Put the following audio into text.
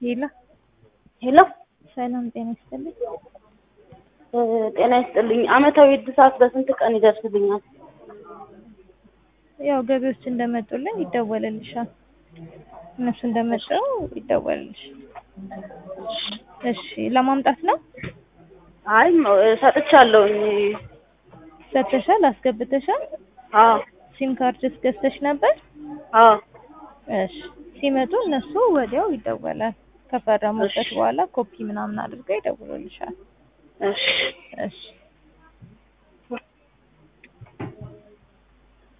ሄሎ ሄሎ ሰላም ጤና ይስጥልኝ። ጤና ይስጥልኝ። አመታዊ እድሳት በስንት ቀን ይደርስልኛል? ያው ገቢዎች እንደመጡልን ይደወልልሻል። እነሱ እንደመጡ ይደወልልሻል። እሺ ለማምጣት ነው? አይ ሰጥቻለሁኝ። ሰጥተሻል? አስገብተሻል? አዎ ሲም ካርድስ ገዝተሽ ነበር? አዎ እሺ ሲመጡ እነሱ ወዲያው ይደወላል። ከፈረሙበት በኋላ ኮፒ ምናምን አድርገው ይደውሉልሻል። እሺ እሺ